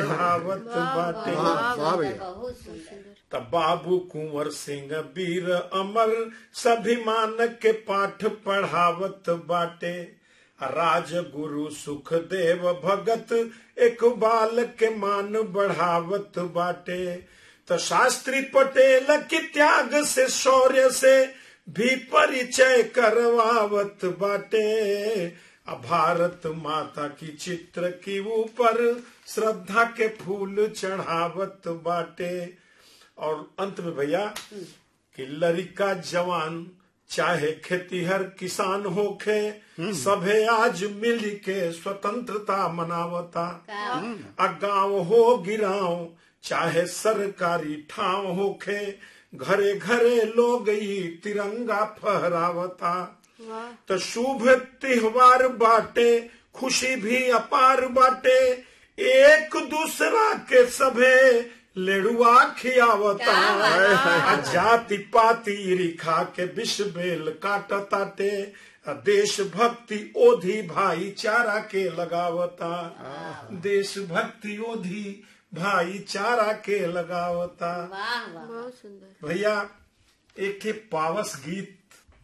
चढ़ावत बाटे वाह वाह भैया बहुत सुंदर तब बाबू कुंवर सिंह वीर अमर सभिमान के पाठ पढ़ावत बाटे राज गुरु सुखदेव भगत एक बाल के मान बढ़ावत बाटे तो शास्त्री पटेल की त्याग से शौर्य से भी परिचय करवावत बाटे आ भारत माता की चित्र की ऊपर श्रद्धा के फूल चढ़ावत बाटे और अंत में भैया कि लड़का जवान चाहे खेतीहर किसान होखे सभे आज मिल के स्वतंत्रता मनावता आ गांव हो गिराव चाहे सरकारी ठाव होखे घरे घरे लोग ई तिरंगा फहरावता तो शुभ त्योहार बाटे खुशी भी अपार बाटे एक दूसरा के सभे लेड़ुआ खियावता आ जाति पाति रिखा के विष बेल काटताटे आ देश भक्ति ओधी भाईचारा के लगावता देश भक्ति ओधी भाईचारा के लगावता वाह वाह बहुत सुंदर भैया एक ठे पावस गीत